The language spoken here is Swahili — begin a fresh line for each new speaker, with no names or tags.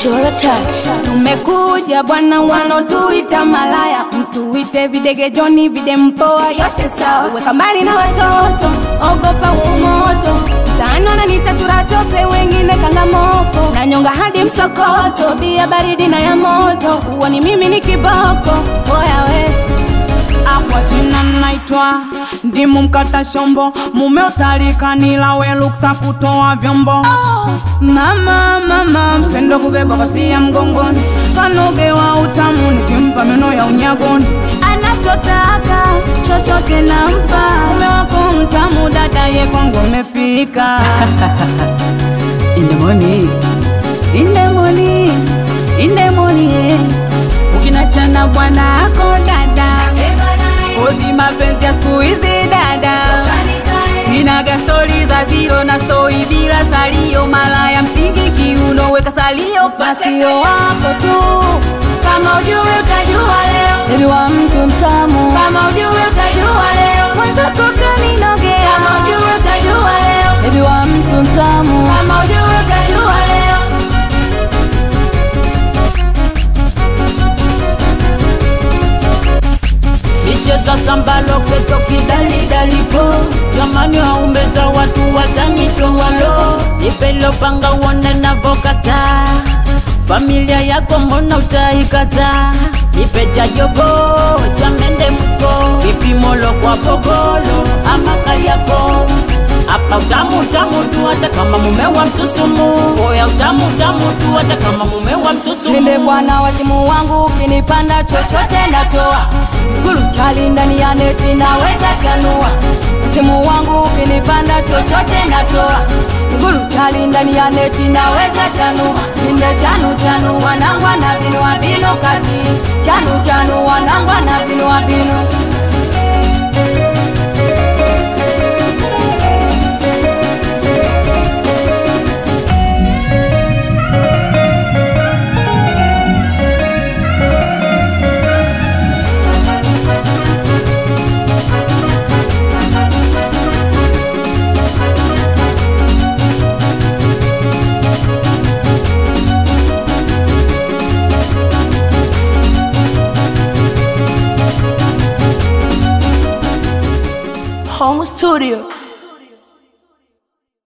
Chora touch.
Tumekuja bwana, wanotuita malaya, mtuite videge Joni, vide mpoa, yote sawa. Weka mbali na watoto, ogopa umoto. Mtaani wananiita turatope, wengine kangamoko, na nyonga hadi msokoto, bia baridi na ya moto. Huoni mimi ni kiboko, oya we
Kwa jina naitwa ndimu mkata shombo, mume utalikanila we luksa kutoa vyombo. Mama mama mpendo kubeba kofia mgongoni, kanogewa utamu nikimpa meno ya unyagoni. Anachotaka chochote nampa, mume wako mtamu, dada ye kwangu amefika.
In the morning, in the morning, in the morning. Ukinachana bwana ako dada, ozi mapenzi ya siku hizi dada, sinaga stori za zero na stori bila salio, malaya msingi kiuno, weka salio
Masio wako tu, kama ujui utajua leo. Bebi wa mtu mtamu, kama ujui utajua leo. Mwenzako kaninogea, kama ujui utajua leo. Bebi wa mtu mtamu, kama ujui utajua leo.
Nicheza samba loketo kidalidalipo jamani, waumbeza watu watanitoa lo, nipelo panga uone navokata familia yako mbona utaikata, nipe cha jogo cha mende mko vipimolo kwa pogolo ama kariako hapa utamu utamu tu, hata kama mume wa mtusumu. Oya utamu utamu tu, hata kama mume wa mtusumu.
Nile bwana wazimu wangu, ukinipanda chochote natoa. Gulu chali ndani ya neti naweza chanua. Wazimu wangu ukinipanda chochote natoa. Gulu chali ndani ya neti naweza chanua. Inde chanu chanu wanangwa na binu wa binu kati. Chanu chanu wanangwa na binu wa binu.
Home studio.